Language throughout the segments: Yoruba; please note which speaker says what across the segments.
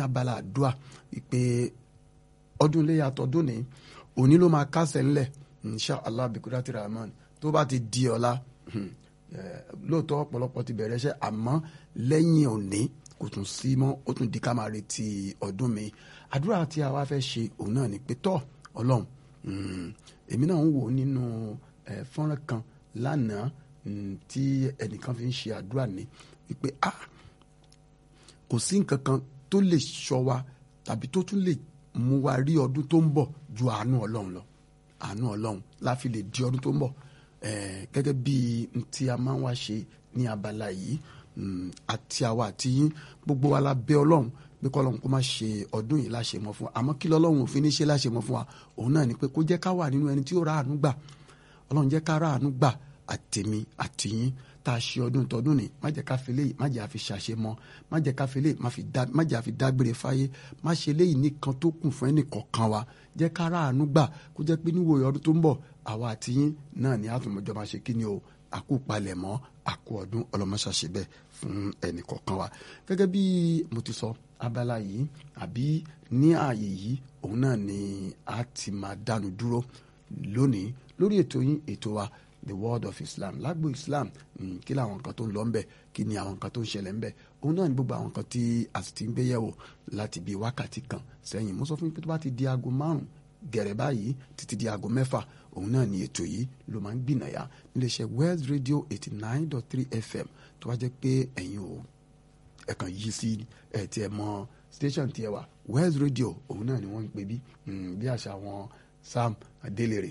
Speaker 1: abala àdúrà wípé ọdún iléyà tọdún ní òní ló máa kásẹ̀ ńlẹ̀ insha allah bikurati rahman tó bá ti di ọ̀la lóòótọ́ ọ̀pọ̀lọpọ̀ ti bẹ̀rẹ̀ iṣẹ́ àmọ́ lẹ́yìn òní kò tún sí mọ́ ó tún di ká máa retí ọdún mi àdúrà tí a wá fẹ́ ṣe òun náà ni pé tọ́ ọlọ́run èmi náà ń wò nínú fọ́nrán kan lánàá tí ẹnìkan fi ń ṣe àdúrà ní wípé ah kò sí nǹkan kan tó lè ṣọ́ wa tàbí tó tún lè mú wa rí ọdún tó ń bọ̀ ju àánú ọlọ́run lọ àánú ọlọ́run la fi lè di ọdún tó ń bọ̀ gẹ́gẹ́ bí tí a máa ń wá ṣe ní abala yìí àti àwa àti yín gbogbo wa la bẹ ọlọ́run pé kọ́ ọlọ́run kó má ṣe ọdún yìí láṣẹ mọ́ fún wa àmọ́ kí lọ́lọ́run òfin ní ṣe láṣẹ mọ́ fún wa òun náà ni pé kó jẹ́ ká wà nínú ẹni tí ó ra àánú gbà ọlọ́run jẹ́ ká ra àánú gbà àtèmi àtìyín tá a ṣe ọdún tọdún ni má jẹ́ ká fi léyìí má jẹ́ àfi ṣàṣe mọ́ má jẹ́ ká fi léyìí má jẹ́ àfi dágbére fáyé má ṣe léyìí nìkan tó kù fún ẹnìkọ̀ọ̀kan wa jẹ́ ká ra àánú gbà kó jẹ́ pé níwòye ọdún tó ń bọ̀ àwa àtìyín náà ni àtúmọ̀jọ́ máa ṣe kí ni o àkú palẹ̀ mọ́ àkú ọdún ọlọ́mọṣàṣe bẹ́ẹ̀ fún ẹnìkọ̀ọ̀kan wa gẹ́gẹ́ bí mo ti sọ abala yìí àbí ní ààyè yìí òun náà ni a ti máa dánu dúró lónìí lórí ètò yín ètò wa the world of islam lágbo islam kí ni àwọn nǹkan tó ń lọ ńbẹ kí ni àwọn nǹkan tó ń ṣẹlẹ̀ ńbẹ òun náà ni gbogbo àwọn nǹkan tí a sì ti ń gbé yẹ̀wò láti bíi wákàtí kan sẹ́yìn mo sọ fún yín pé tó bá ti di aago márùn gẹ̀rẹ́ báyìí títí di aago mẹ́fà òun náà ni ètò yìí ló máa ń gbìnàyà níléeṣẹ́ West Radio eighty nine dot three FM tó wá jẹ́ pé ẹ̀yin ò ẹ̀kan yìí sí ẹ̀ tí ẹ mọ station tí ẹ wà West Radio òun náà ni wọ́n ń pè bí bí àṣà wọn Sam Adelere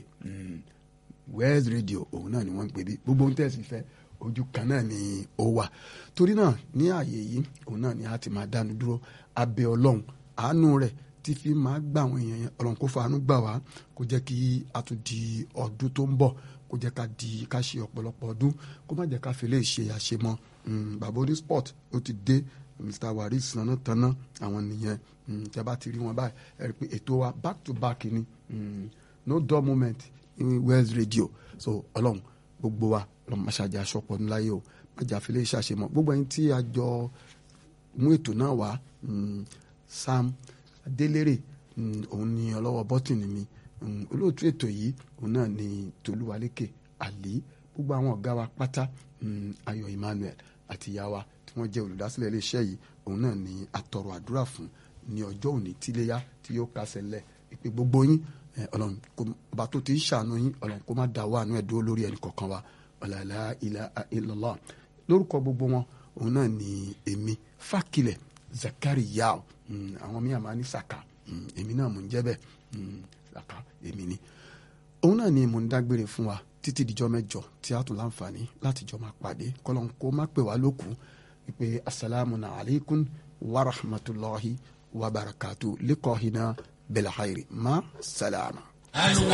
Speaker 1: West Radio òun náà ni wọ́n ń pè bí gbogbo ohun tẹ̀sí fẹ́ ojú kan náà ni ó wà torí náà ní ààyè yìí òun náà ni a ti máa dánu dúró abẹ́ ọlọ́run àánú rẹ̀ tí fi máa gbà àwọn èèyàn yẹn ọlọ́run kó fàánú gbà wá kó jẹ́ kí a tún di ọdún tó ń bọ̀ kó jẹ́ ká di ká ṣe ọ̀pọ̀lọpọ̀ ọdún kó má jẹ́ ká fi lè ṣe àṣemọ́ bàbá oní sport ó ti dé Mr Waris nana tanná àwọn nìyẹn tẹ́ bá ti rí wọn báyìí ẹ rí i pé ètò wa back to back ni no dull moment West Radio so ọlọ́run gbogbo wa lọ́mọ maṣáájà aṣọ́pọ̀ ńláyé o májà fi lè ṣàṣemọ́ gbogbo ẹni tí a jọ mú ètò náà wá Sam Adélérè òun ni ọlọ́wọ́ bọ́tìnì mi olóòtú ètò yìí òun náà ni Tolúwalékè Àlí gbogbo àwọn ọ̀gá wa pátá Ayọ̀ Emmanuel àti ìyá wa tí wọ́n jẹ́ olùdásílẹ̀ iléeṣẹ́ yìí òun náà ni àtọ̀rọ̀ àdúrà fún ní ọjọ́ òní tíléyá tí yóò kásẹ̀ lẹ̀ ìpè gbogbo yín ọlọ́run ọba tó ti ń ṣàánú yín ọlọ́run kó má da wà nú ẹ̀ dúró lórí ẹnì kọ̀ọ̀kan wa ọ̀làlá ilaha illallah lórúkọ gbogbo wọn òun náà ni èmi Fákilẹ̀ Zakariya àwọn míì àmà ní Saka èmi náà mò ń jẹ́ bẹ́ẹ̀ Saka èmi ni òun náà ni mò ń dágbére fún wa títí dijọ́ mẹ́jọ tí a tún láǹfààní láti jọ máa pàdé kọ́lọ́n kó má pè wá lókun ìpè asalaamu alaykum wa rahmatulahi wa barakatu likọ́hina bẹ̀lẹ̀ hayri ma salama.